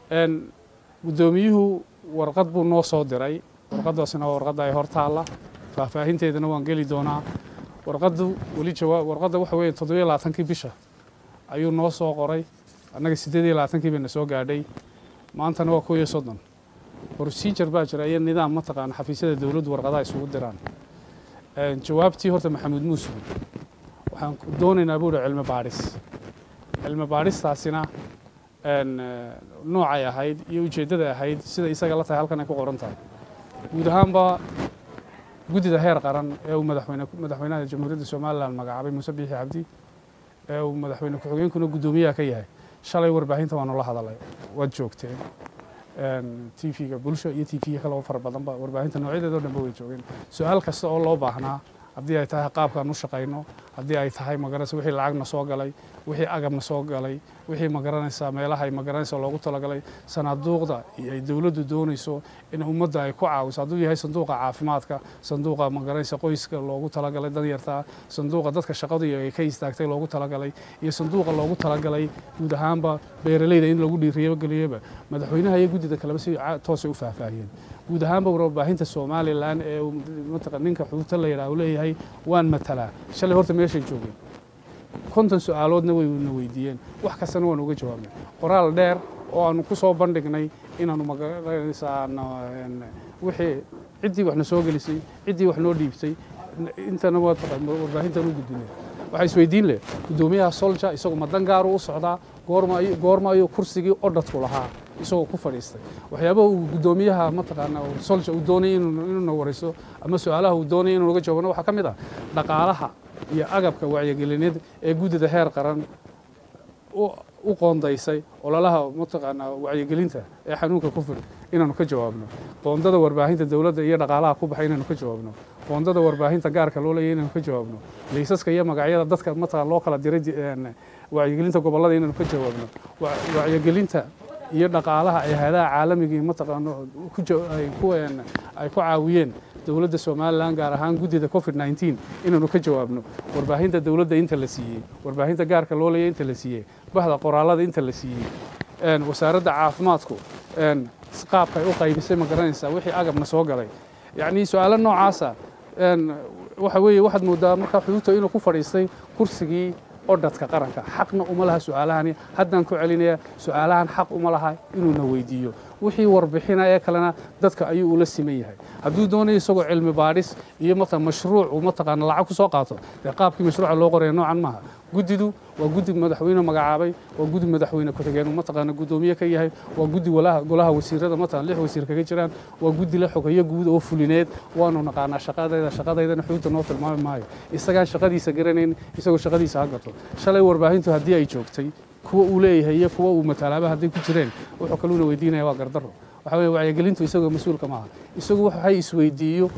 guddoomiyuhu warqad buu noo soo diray warqaddaasina waa warqadda ay hor taalla faahfaahinteedana waan geli doonaa warqaddu weli jawaab warqadda waxa weeye toddobiyo labaatankii bisha ayuu noo soo qoray annaga siddeed iyo labaatankii bayna soo gaadhay maantana waa kow iyo soddon procedure baa jira iyo nidaam mataqaana xafiisyada dowladdu warqadaha isugu diraan jawaabtii horta maxamuud muusug waxaan doonaynaa buuhi cilmi baadhis cilmi baadhistaasina noocay ahayd iyo ujeeddada ahayd sida isaga la tahay halkan ay ku qoran tahay guud ahaanba guddida heer qaran ee uu madaxweyne madaxweynaha jamhuuriyadda somalilan magacaabay muuse biixi cabdi ee uu madaxweyne ku-xigeenkuna guddoomiyaha ka yahay shalay warbaahinta waanu la hadalay waad joogteen t v-ga bulsho iyo t v-ga kaloo fara badanba warbaahinta noocyadeeda o dhanba way joogeen su-aal kasta oo loo baahnaa haddii ay tahay qaabkaan u shaqayno haddii ay tahay magaranaysa wixii lacagna soo galay wixii agabna soo galay wixii magaranaysa meelaha ay magaranaysa loogu talagalay sanaaduuqda iyo ay dowladdu doonayso in ummadda ay ku caawiso hadduu yahay sanduuqa caafimaadka sanduuqa magaranaysa qoyska loogu talagalay danyarta sanduuqa dadka shaqadu ay ka istaagtay loogu talagalay iyo sanduuqa loogu talagalay guud ahaanba beeralayda in lagu dhiiriyogeliyaba madaxweynaha iyo guddida kaleba si toosay u faahfaahiyeen guud ahaanba warbaahinta somalilan ee mataqan ninka xuuta la yidhaha uu leeyahay waan matalaa shalay horta meeshay joogeen konton su-aaloodna wayna weydiiyeen wax kastana waan uga jawaabnay qoraal dheer oo aanu ku soo bandhignay inaanu magaranaysaa wixii ciddii waxna soo gelisay ciddii wax noo dhiibtay intana warbaahintan u gudbinay waxaa isweydiin leh guddoomiyaha solja isagu ma dan gaaru u socdaa goorma ayuu kursigii odhadku lahaa isagoo ku fadhiistay waxyaabaha uu guddoomiyaha mataqaana solja uu doonayay inuuna warayso ama su-aalaha uu doonayay inuu naga jawaabno waxaa ka mid ah dhaqaalaha iyo agabka wacyigelineed ee guddida heer qaran u qoondaysay ololaha mataqaanaa wacyigelinta ee xanuunka ku fid inaanu ka jawaabno qoondada warbaahinta dowladda iyo dhaqaalaha ku baxay inaanu ka jawaabno qoondada warbaahinta gaarka loo leeyahy inaanu ka jawaabno liisaska iyo magacyada dadka mataqan loo kala diray wacyigelinta gobollada inaanu ka jawaabno wacyigelinta iyo dhaqaalaha ay hayadaha caalamigii mataqaano ay ku caawiyeen dowladda somalilan gaar ahaan guddida covid nneteen inaanu ka jawaabno warbaahinta dowladda inta la siiyey warbaahinta gaarka loo leeyay inta la siiyey bahda qoraalada inta la siiyey wasaaradda caafimaadku qaabkay u qaybisay ma garanaysaa wixii agabna soo galay yacnii su-aalo noocaasa waxa weeye waxaad moodaa markaa xuduudta inuu ku fadhiistay kursigii odhadka qaranka xaqna uma laha su-aalahani haddaan ku celinaya su-aalahan xaq uma laha inuuna weydiiyo wixii warbixina ee kalena dadka ayuu ula siman yahay hadduu doonayo isagoo cilmi baadhis iyo mata mashruuc uu mataqaana lacag ku soo qaato dee qaabkii mashruuca loo qoraya noocan maaha guddidu waa guddi madaxweyne magacaabay waa guddi madaxweyne ku-xigeen mataqaana guddoomiye ka yahay waa guddi walaha golaha wasiirada mataqan lix wasiir kaga jiraan waa guddi la xogeeyo guud oo fulineed waanu naqaanaa shaqadayda shaqadaydana xuduudda noo tilmaami maayo isagaan shaqadiisa garanayn isagoo shaqadiisa ha gato shalay warbaahintu haddii ay joogtay kuwa uu leeyahay iyo kuwa uu matalaaba hadday ku jireen wuxuu kaluuna weydiinaya waa gardarro waxa weye wacyigelintu isagoo mas-uulka maaha isagu waxay isweydiiyo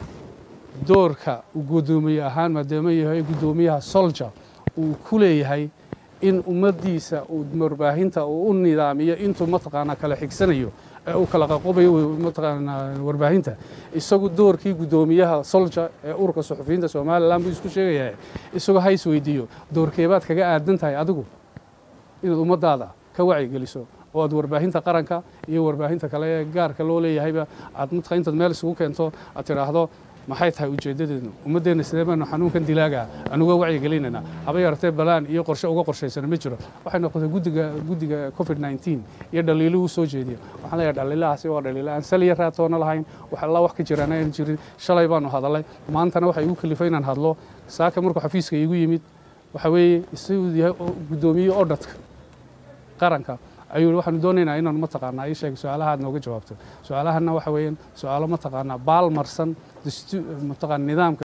doorka uu guddoomiye ahaan maadaama yahay guddoomiyaha solja uu ku leeyahay in ummaddiisa uu warbaahinta uu u nidaamiyo intuu mataqaanaa kala xigsanayo ee uu kala qaqobayo mataqaanaa warbaahinta isagu doorkii guddoomiyaha solja ee ururka suxufiyiinta somalilan buu isku sheegayahay isagoo ha isweydiiyo doorkeebaad kaga aadan tahay adigu inaad ummaddaada ka wacyigeliso oo aad warbaahinta qaranka iyo warbaahinta kale ee gaarka loo leeyahayba aad matqa intaad meel isugu keento aad tidhaahdo maxay tahay ujeeddadeednu ummaddeenna sidee baanu xanuunkan dilaaga anuga wacyigelinaynaa haba yaratee balaan iyo qorshe uga qorshaysana ma jiro waxay noqotay guddiga guddiga covid nneteen iyo dhaliiluhu soo jeediya waxaan leeyahay dhaliilahaasi waa dhaliila aan saliya raatoona lahayn wax alla wax ka jiraan aan jirin shalay baanu hadalay maantana waxa igu kalifay inaan hadlo saaka markuu xafiiska iigu yimid waxa weeye isaguu yahay guddoomiye odhadka qaranka ayuu waxaanu doonaynaa inaanu mataqaanaa ii sheeg su-aalaha aad nooga jawaabto su-aalahanna waxa weeyaan su-aalo mataqaanaa baal marsan mataqaan nidaamka